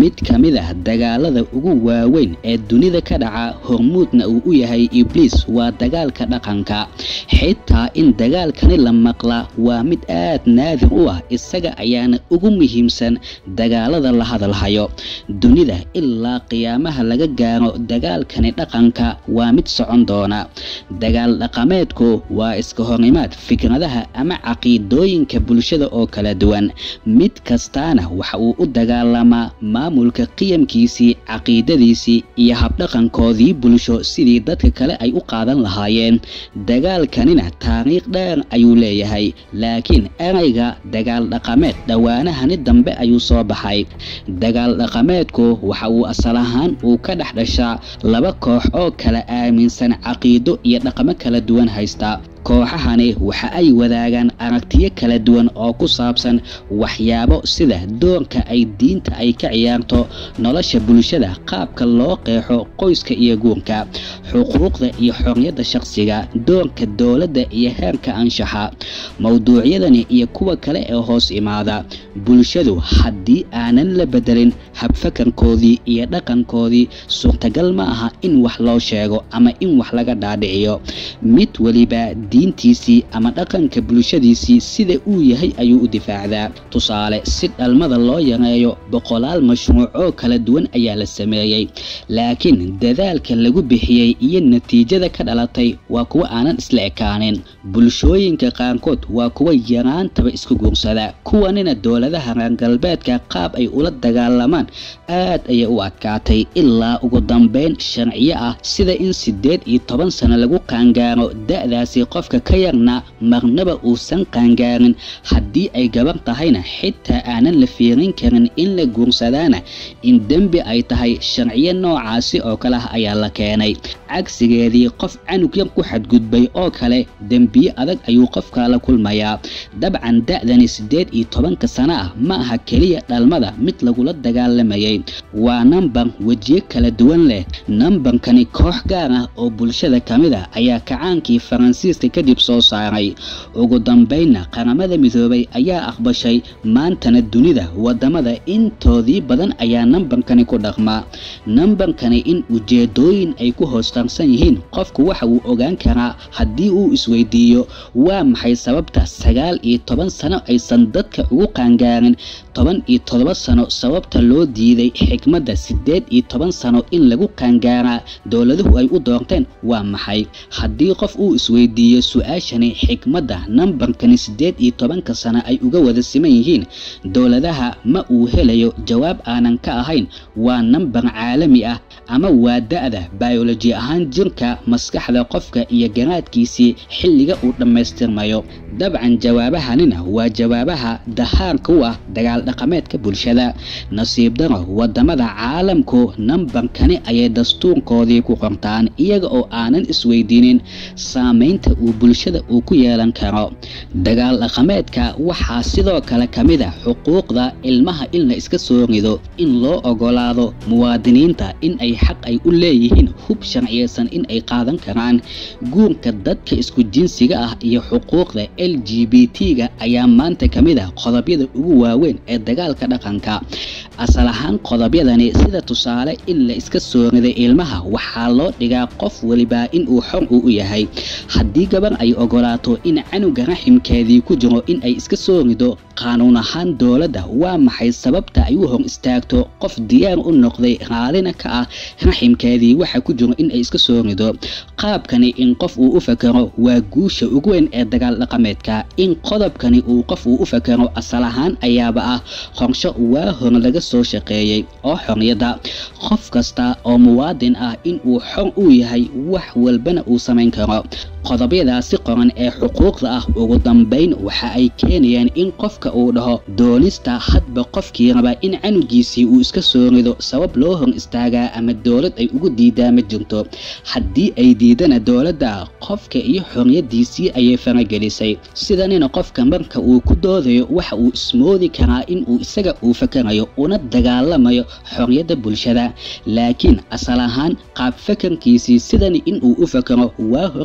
mid ka mid ah dagaalada ugu waaweyn ee dunida ka dhaca hormuudna uu u yahay ibliis waa dagaalka dhaqanka xitaa in dagaalkani la maqla waa mid aad naadir u ah isaga ayaana ugu muhiimsan dagaalada la hadalhayo dunida ilaa qiyaamaha laga gaaro dagaalkani dhaqanka waa mid socon doona dagaal dhaqameedku waa iska horimaad fikradaha ama caqiidooyinka bulshada oo kala duwan mid kastaana waxa uu u dagaalamaa maamulka qiyamkiisii caqiidadiisii iyo habdhaqankoodii bulsho sidii dadka kale ay u qaadan lahaayeen dagaalkanina taariikh dheer ayuu leeyahay laakiin erayga dagaal dhaqameed dhowaanahani dambe ayuu soo baxay dagaal dhaqameedku waxa uu asal ahaan uu ka dhex dhashaa laba koox oo kala aaminsan caqiido iyo dhaqamo kala duwan haysta kooxahani waxa ay wadaagaan aragtiyo kala duwan oo ku saabsan waxyaabo sida doonka ay diinta ay ka ciyaarto nolosha bulshada qaabka loo qeexo qoyska iyo guurka xuquuqda iyo xorriyadda shaqsiga doonka dowladda iyo heerka anshaxa mowduucyadani iyo kuwa kale ee hoos imaada bulshadu haddii aanan la bedelin habfakarkoodii iyo dhaqankoodii suurtagal ma aha in wax loo sheego ama in wax laga dhaadhiciyo mid weliba diintiisii ama dhaqanka bulshadiisii sida uu yahay ayuu u difaacdaa tusaale si dhalmada loo yareeyo boqolaal mashruuc oo kala duwan ayaa la sameeyey laakiin dadaalka lagu bixiyey iyo natiijada ka dhalatay waa kuwa aanan isla ekaanin bulshooyinka qaarkood waa kuwa yaraantaba isku guursada kuwanina dowladaha reer galbeedka qaab ay ula dagaalamaan aad ayay u adkaatay ilaa ugu dambeyn sharciyo ah sida in siddeed iyo toban sano lagu qaangaaro da-daasi qofka ka yarna marnaba uusan qaangaarin haddii ay gabar tahayna xitaa aanan la fiirin karin in la guursadaana in dembi ay tahay sharciyo noocaasi oo kale ah ayaa la keenay cagsigeedii qof canug yar ku xadgudbay oo kale dembiye adag ayuu qofka la kulmayaa dabcan da-dani siddeed iyo tobanka sano ah ma aha keliya dhalmada mid lagula dagaalamayay waa nambar wejiyo kala duwan leh nambarkani koox gaar ah oo bulshada ka mid a ayaa kacaankii faransiiska kadib soo saaray ugu dambeynna qaramada midoobay ayaa aqbashay maantana dunida wadamada intoodii badan ayaa nambarkani ku dhaqmaa nambarkani in ujeedooyin ay ku hoostarsan yihiin qofku waxa uu ogaan karaa haddii uu isweydiiyo waa maxay sababta sagaal iyo toban sano aysan dadka ugu qaangaarin toban iyo todoba sano sababta loo diiday xikmadda siddeed iyo toban sano in lagu qaangaaraa dowladuhu ay u doorteen waa maxay haddii qof uu isweydiiyo su-aashani xikmadda nambarkani siddeed iyo tobanka sano ay uga wada siman yihiin dowladaha ma uu helayo jawaab aanan ka ahayn waa nambar caalami ah ama waa da-da bayoloji ahaan jirka maskaxda qofka iyo garaadkiisii xilliga uu dhammaystirmayo dabcan jawaabahanina waa jawaabaha dahaarka u ah dagaal dhaqameedka bulshada nasiib daro wadamada caalamku nambarkani ayay dastuurkoodii ku qortaan iyaga oo aanan isweydiinin saameynta uu bulshada uu ku yeelan karo dagaal dhaqameedka waxaa sidoo kale ka mid a xuquuqda ilmaha in la iska soo rido in loo ogolaado muwaadiniinta in ay xaq ay u leeyihiin hub sharciyeysan in ay qaadan karaan guurka dadka isku jinsiga ah iyo xuquuqda l g b t-ga ayaa maanta ka mid ah qodobyada ugu waaweyn ee dagaalka dhaqanka asal ahaan qodobyadani sida tusaale in la iska soo riday ilmaha waxaa loo dhigaa qof weliba in uu xor uu u yahay haddii gabar ay ogolaato in canuga raximkeedii ku jiro in ay iska soo rido qaanuun ahaan dowladda waa maxay sababta ay u hor istaagto qof diyaar u noqday raalina ka ah raximkeedii waxa ku jiro in ay iska soo rido qaabkani in qof uu u fakaro waa guusha ugu weyn ee dagaal dhaqameedka in qodobkani uu qof uu u fakaro asal ahaan ayaaba ah qorsho waa hor laga soo shaqeeyey oo xorriyadda qof kasta oo muwaadin ah in uu xor u yahay wax walbana uu samayn karo qodobyadaasi qoran ee xuquuqda ah ugu dambayn waxa ay keenayaan in qofka uu dhaho doonista hadba qofkii raba in canugiisii uu iska soo rido sabab loo hor istaagaa ama dowlad ay ugu diidaa ma jirto haddii ay diidana dowladda qofka iyo xorriyadiisii ayay faragelisay sidanina qofka marka uu ku doodayo waxa uu ismoodi karaa in uu isaga uu fakarayo una dagaalamayo xorriyadda bulshada laakiin asal ahaan qaab fakarkiisii sidani in uu u fakaro waa hore ayaa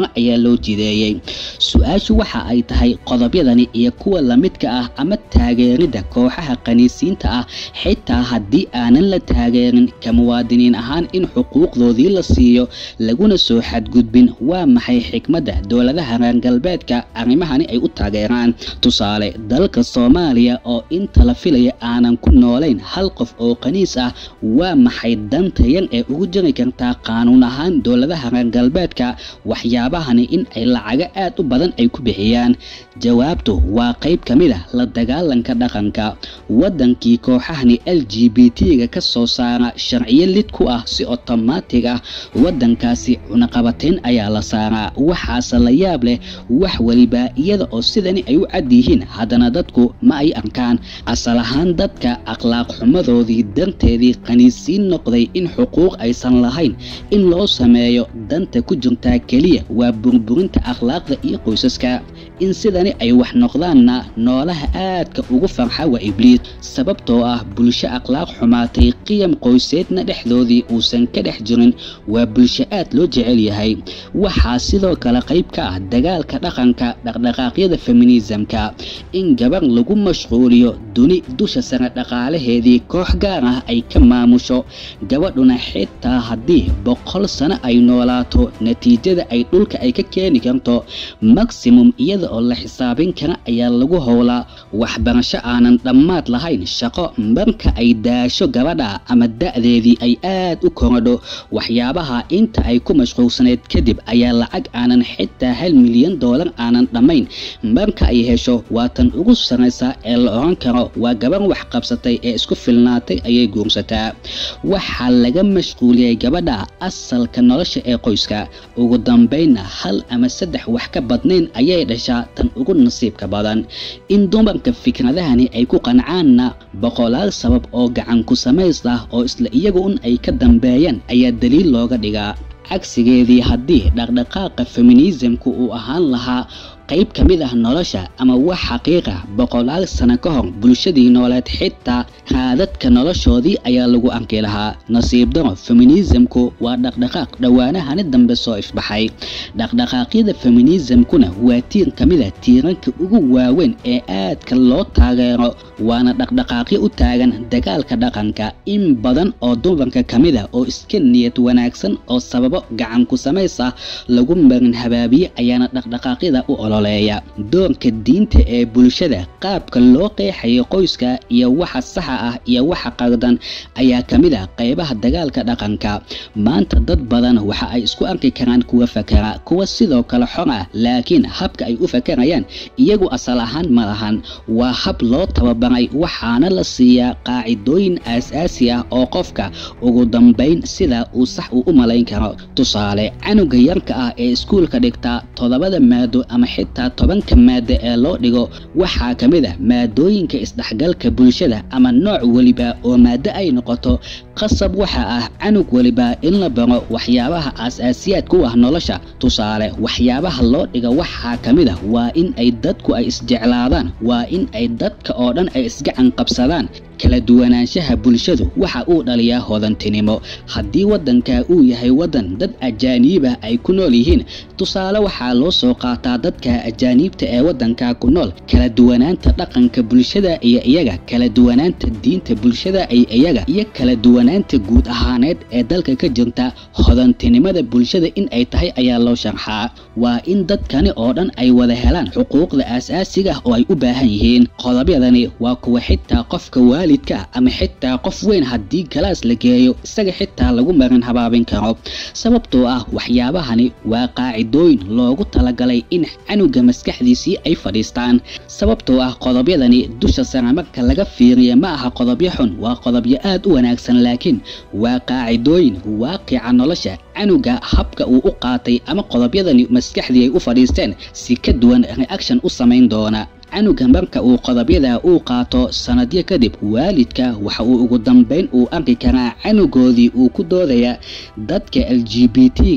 loo jideeyey su-aashu waxa ay tahay qodobyadani iyo kuwa lamidka ah ama taageeridda kooxaha qaniisiinta ah xitaa haddii aanan la taageerin ka muwaadiniin ahaan in xuquuqdoodii la siiyo laguna soo xadgudbin waa maxay xikmadda dowladaha reer galbeedka arrimahani ay u taageeraan tusaale dalka soomaaliya oo inta la filaya aanan ku noolayn hal qof oo qaniis ah waa maxay danta yan ee ugu jiri kartaa qaanuun ahaan dowladaha reer galbeedka waxyaabahani in ay lacago aad u badan ay ku bixiyaan jawaabtu waa qayb ka mid ah la dagaalanka dhaqanka waddankii kooxahani l g b t-ga ka soo saara sharciyo lid ku ah si otomaatig ah waddankaasi cunaqabateyn ayaa la saaraa waxaase la yaab leh wax weliba iyada oo sidani ay u cad yihiin haddana dadku ma ay arkaan asal ahaan dadka akhlaaq xumadoodii darteedii qaniisiin noqday in xuquuq aysan lahayn in loo sameeyo danta ku jirtaa keliya waa burburinta akhlaaqda iyo qoysaska in sidani ay wax noqdaanna noolaha aadka ugu farxa waa ibliis sababtoo ah bulsho akhlaaq xumaatay qiyam qoyseedna dhexdoodii uusan ka dhex jirin waa bulsho aad loo jecel yahay waxaa sidoo kale qayb ka ah dagaalka dhaqanka dhaqdhaqaaqyada feminismka in gabar lagu mashquuliyo duni dusha sare dhaqaalaheedii koox gaar ah ay ka maamusho gabadhuna xitaa haddii boqol sano ay noolaato natiijada ay dhulka ay ka keeni karto maximum iyada oo la xisaabin kara ayaa lagu howlaa waxbarasho aanan dhammaad lahayn shaqo marka ay daasho gabadha ama da-deedii ay aad u korodho waxyaabaha inta ay ku mashquulsaneyd kadib ayaa lacag aanan xitaa hal milyan doolar aanan dhammayn marka ay hesho waa tan ugu saraysa ee la oran karo waa gabar wax qabsatay ee isku filnaatay ayay guursataa waxaa laga mashquuliyey gabadha asalka nolosha ee qoyska ugu dambaynna hal ama saddex wax ka badnayn ayay dhashaa tan ugu nasiibka badan in dumarka fikradahani ay ku qancaanna boqolaal sabab oo gacan ku samays ah oo isla iyagu un ay ka dambeeyaan ayaa daliil looga dhigaa cagsigeedii haddii dhaqdhaqaaqa feminismku uu ahaan lahaa qayb ka mid ah nolosha ama wax xaqiiqa boqolaal sano ka hor bulshadii nooleed xitaa raadadka noloshoodii ayaa lagu arki lahaa nasiib daro feminismku waa dhaqdhaqaaq dhowaanahani dambe soo ifbaxay dhaqdhaqaaqyada feminismkuna waa tiir ka mid a tiiranka ugu waaweyn ee aadka loo taageero waana dhaqdhaqaaqyo u taagan dagaalka dhaqanka in badan oo dumarka ka mid a oo iska niyad wanaagsan oo sababo gacan ku samays ah lagu marin habaabiye ayaana dhaqdhaqaaqyada u olo doorka diinta ee bulshada qaabka loo qeexayo qoyska iyo waxa saxa ah iyo waxa qardan ayaa ka mid ah qaybaha dagaalka dhaqanka maanta dad badan waxa ay isku arki karaan kuwa fakara kuwa sidoo kale xor ah laakiin habka ay u fakarayaan iyagu asal ahaan ma lahan waa hab loo tababaray waxaana la siiyaa qaacidooyin aas-aasi ah oo qofka ugu dambayn sida uu sax uu u malayn karo tusaale canuga yarka ah ee iskuulka dhigta toddobada maado ama xitaa tobanka maada ee loo dhigo waxaa ka mid ah maadooyinka isdhexgalka bulshada ama nooc weliba oo maado ay noqoto qasab waxa ah canug weliba in la baro waxyaabaha aas-aasiyaadka u ah nolosha tusaale waxyaabaha loo dhiga waxaa ka mid ah waa in ay dadku ay isjeclaadaan waa in ay dadka oo dhan ay isgacan qabsadaan kala duwanaanshaha bulshadu waxa uu dhaliyaa hodantinimo haddii waddanka uu yahay waddan dad ajaaniibah ay ku nool yihiin tusaale waxaa loo soo qaataa dadka ajaaniibta ee waddanka ku nool kala duwanaanta dhaqanka bulshada iyo iyaga kala duwanaanta diinta bulshada iyo iyaga iyo kala duwanaanta guud ahaaneed ee dalka ka jirta hodantinimada bulshada in ay tahay ayaa loo sharxaa waa in dadkani oo dhan ay wada helaan xuquuqda aas-aasiga oo ay u baahan yihiin qodobyadani waa kuwa xitaa qofka waalidka ama xitaa qof weyn haddii galaas la geeyo isaga xitaa lagu marin habaabin karo sababtoo ah waxyaabahani waa qaacidooyin loogu talagalay in canuga maskaxdiisii ay fadhiistaan sababtoo ah qodobyadani dusha sare marka laga fiiriya ma aha qodobyo xun waa qodobyo aad u wanaagsan laakiin waa qaacidooyin waaqica nolosha canuga habka uu u qaatay ama qodobyadani maskaxdii ay u fadhiisteen si ka duwan reaction u samayn doona canuga marka uu qodobyada uu qaato sanadyo kadib waalidka waxa uu ugu dambayn uu arki karaa canugoodii uu ku doodaya dadka l g b t-ga ah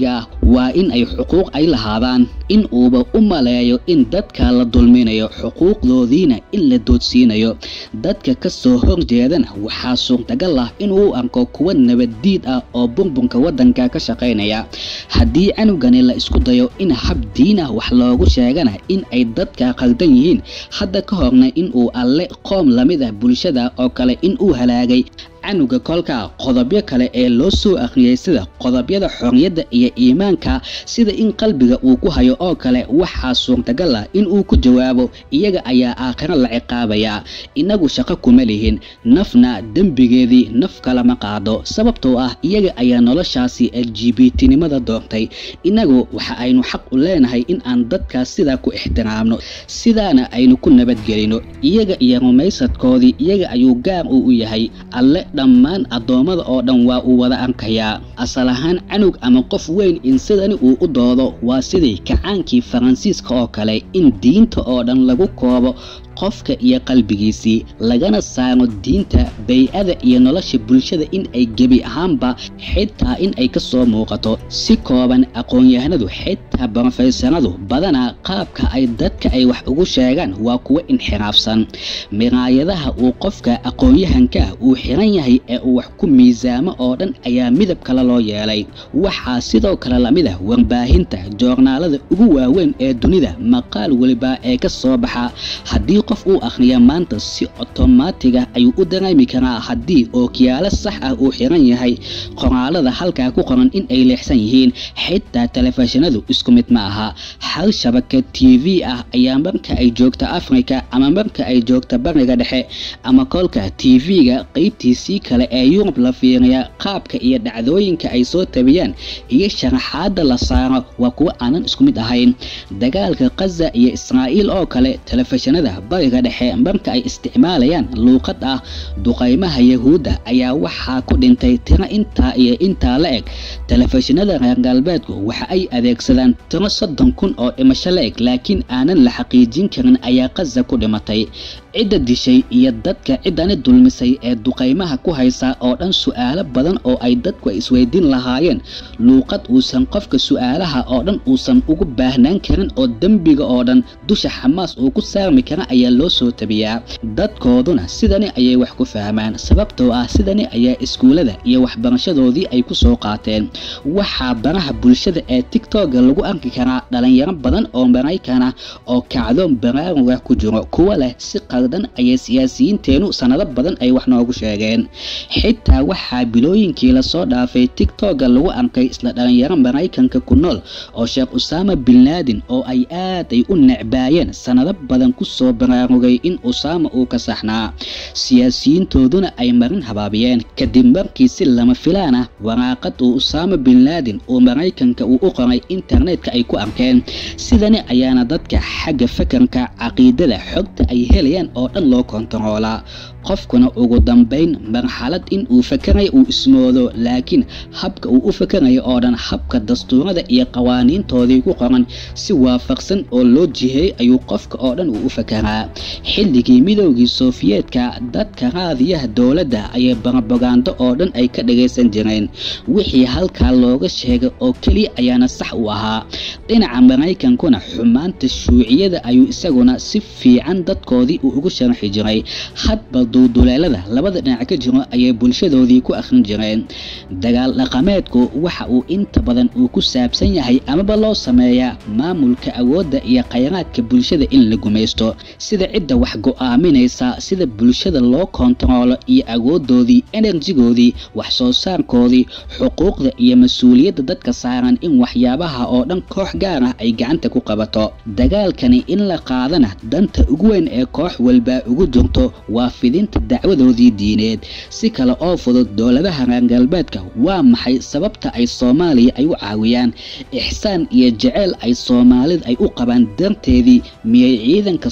waa in ay xuquuq ay lahaadaan in uuba u maleeyo in dadka la dulminayo xuquuqdoodiina in la doodsiinayo dadka ka soo horjeedana waxaa suurtagal ah inuu u arko kuwa nabaddiid ah oo burbunka waddanka ka shaqaynaya haddii canugani la isku dayo in hab diin ah wax loogu sheegana in ay dadka qaldan yihiin hadda ka horna inuu alle qoom lamid ah bulshada oo kale in uu halaagay canuga kolka qodobyo kale ee loo soo akhriyay sida qodobyada xorriyadda iyo iimaanka sida in qalbiga uu ku hayo oo kale waxaa suurtagal ah in uu ku jawaabo iyaga ayaa aakhiro la ciqaabayaa inagu shaqo kuma lihin nafna dembigeedii naf kalama qaado sababtoo ah iyaga ayaa noloshaasi l g b tinimada doortay inagu waxa aynu xaq u leenahay in aan dadkaas sidaa ku ixtiraamno sidaana aynu ku nabadgelino iyaga iyo rumaysadkoodii iyaga ayuu gaar uu u yahay alle dhammaan addoommada oo dhan waa uu wada arkayaa asal ahaan canug ama qof weyn in sidani uu u doodo waa sidii kacaankii faransiiska oo kale in diinta oo dhan lagu koobo qofka iyo qalbigiisii lagana saaro diinta bay-ada iyo nolosha bulshada in ay gebi ahaanba xitaa in ay ka soo muuqato si kooban aqoon-yahanadu xitaa brofeysaradu badanaa qaabka ay dadka ay wax ugu sheegaan waa kuwo inxiraafsan miraayadaha uu qofka aqoon-yahanka uu xiran yahay ee uu wax ku miisaamo oo dhan ayaa midab kale loo yeelay waxaa sidoo kale lamid ah warbaahinta joornaalada ugu waaweyn ee dunida maqaal weliba ee ka soo baxa haddii qof uu akhriya maanta si otomaatiga ayuu u dareemi karaa haddii ookiyaalo sax ah uu xiran yahay qoraalada halkaa ku qoran in ay leexsan yihiin xitaa telefishinadu isku mid ma aha hal shabaka t v ah ayaa marka ay joogta afrika ama marka ay joogta bariga dhexe ama kolka t v-ga qeybtiisii kale ee yurub la fiiriya qaabka iyo dhacdooyinka ay soo tabiyaan iyo sharaxaada la saaro waa kuwo aanan isku mid ahayn dagaalka kaza iyo israa'iil oo kale telefishinada bariga dhexe marka ay isticmaalayaan luuqad ah duqaymaha yahuudda ayaa waxaa ku dhintay tiro intaa iyo intaa la eg telefishinada reer galbeedku waxa ay adeegsadaan tiro soddon kun oo dhimasho la eg laakiin aanan la xaqiijin karin ayaa kaza ku dhimatay cidda dishay iyo dadka ciddani dulmisay ee duqaymaha ku haysa oo dhan su'aalo badan oo ay dadku isweydiin lahaayeen luuqad uusan qofka su'aalaha oo dhan uusan ugu baahnaan karin oo dembiga oo dhan dusha xamaas uu ku saarmi kara ayaa loo soo tabiyaa dadkooduna sidani ayay wax ku fahmaan sababtoo ah sidani ayaa iskuullada iyo waxbarashadoodii ay ku soo qaateen waxaa baraha bulshada ee tigtogga lagu arki karaa dhalinyaro badan oo maraykan ah oo kacdoon baraaruga ku jiro kuwa leh si qaldan ayay siyaasiyiinteenu sanado badan ay wax noogu sheegeen xitaa waxaa bilooyinkii lasoo dhaafay tigtogga lagu arkay isla dhalinyaro maraykanka ku nool oo sheekh usaama bin laadin oo ay aad ay u necbaayeen sanado badan ku soo baraarugay in usaama uu ka saxnaa siyaasiyiintooduna ay marin habaabiyeen kadib markii si lama filaan ah waraaqad uu usaama bin laadin uu maraykanka uu u qoray internetka ay ku arkeen sidani ayaana dadka xagga fakarka caqiidada xogta ay helayaan oo dhan loo kontaroolaa qofkuna ugu dambayn marxalad in uu fakaray uu ismoodo laakiin habka uu u fakarayo oo dhan habka dastuurada iyo qawaaniintoodii ku qoran si waafaqsan oo loo jiheeyey ayuu qofka oo dhan uu u fakaraa xilligii midoogii sofiyeetka dadka raadiyaha dowladda ayay barabagaando oo dhan ay ka dhagaysan jireen wixii halkaa looga sheegay oo keliya ayaana sax u ahaa dhinaca maraykankuna xumaanta shuuciyada ayuu isaguna si fiican dadkoodii uu ugu sharxi jiray hadba duuduleelada labada dhinac ka jiro ayay bulshadoodii ku akhrin jireen dagaal dhaqameedku waxa uu inta badan uu ku saabsan yahay amaba loo sameeyaa maamulka awoodda iyo khayraadka bulshada in la gumaysto sida cidda wax go-aaminaysa sida bulshada loo kontaroolo iyo awoodoodii enerjigoodii wax soo saarkoodii xuquuqda iyo mas-uuliyadda dadka saaran in waxyaabaha oo dhan koox gaar ah ay gacanta ku qabato dagaalkani in la qaadana danta ugu weyn ee koox walba ugu jirto waa fidinta dacwadoodii diineed si kale oo fudud dowladaha reer galbeedka waa maxay sababta ay soomaaliya ay u caawiyaan ixsaan iyo jeceyl ay soomaalida ay u qabaan darteedii miyay ciidanka soomaalida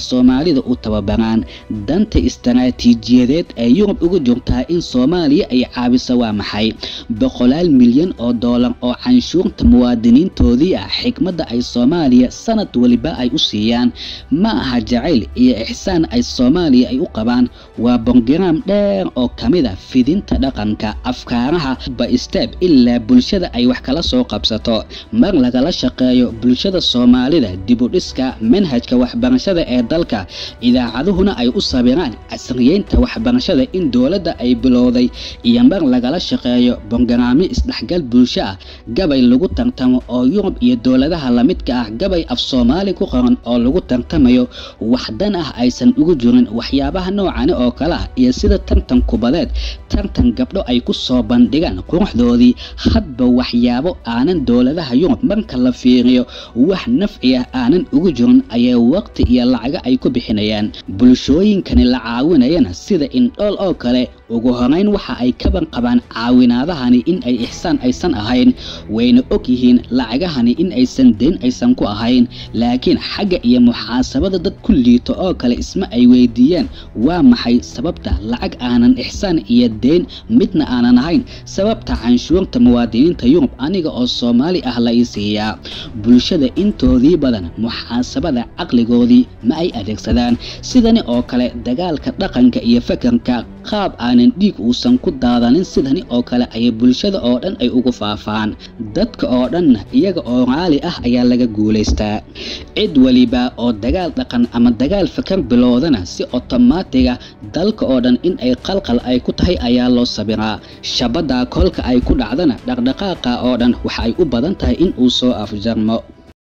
soomaalida u tababaraan danta istaraatiijiyadeed ee yurub uga jirtaa in soomaaliya ay caabiso waa maxay boqolaal milyan oo doolar oo canshuurta muwaadiniintoodii ah xikmadda ay soomaaliya sanad waliba ay u siiyaan ma aha jacayl iyo ixsaan ay soomaaliya ay u qabaan waa bongaraam dheer oo ka mid a fidinta dhaqanka afkaaraha ba-isteeb ilaa bulshada ay wax kala soo qabsato mar lagala shaqeeyo bulshada soomaalida dibudhiska manhajka waxbarashada ee dalka idaacaduhuna ay u sabiraan casriyeynta waxbarashada in dowladda ay bilowday iyo mar lagala shaqeeyo bongaraamyo isdhexgal bulsho ah gabay lagu tartamo oo yurub iyo dowladaha lamidka ah gabay af soomaali ku qoran oo lagu tartamayo waxdan ah aysan ugu jirin waxyaabaha noocani oo kale ah iyo sida tartan kubadeed tartan gabdho ay ku soo bandhigaan quruxdoodii hadba waxyaabo aanan dowladaha yurub marka la fiiriyo wax nafci ah aanan ugu jirin ayay waqti iyo lacaga ay ku bixinayaan bulshooyinkani la caawinayana sida indhool oo kale ugu horeyn waxa ay kaban qabaan caawinaadahani in ay ixsaan aysan ahayn wayna og yihiin lacagahani in aysan deyn aysan ku ahayn laakiin xagga iyo muxaasabada dad ku liito oo kale isma ay weydiiyaan waa maxay sababta lacag aanan ixsaan iyo deyn midna aanan ahayn sababta canshuurta muwaadiniinta yurub aniga oo soomaali ah la ii siiyaa bulshada intoodii badan muxaasabada caqligoodii ma ay adeegsadaan sidani oo kale dagaalka dhaqanka iyo fakarka qaab aanan dhiig uusan ku daadanin sidani oo kale ayay bulshada oo dhan ay ugu faafaan dadka oo dhanna iyaga oo raali ah ayaa laga guulaystaa cid waliba oo dagaal dhaqan ama dagaal fakar bilowdana si otomaatiga dalka oo dhan in ay qalqal ay ku tahay ayaa loo sabiraa shabadda kolka ay ku dhacdana dhaqdhaqaaqa oo dhan waxa ay u badan tahay in uu soo afjarmo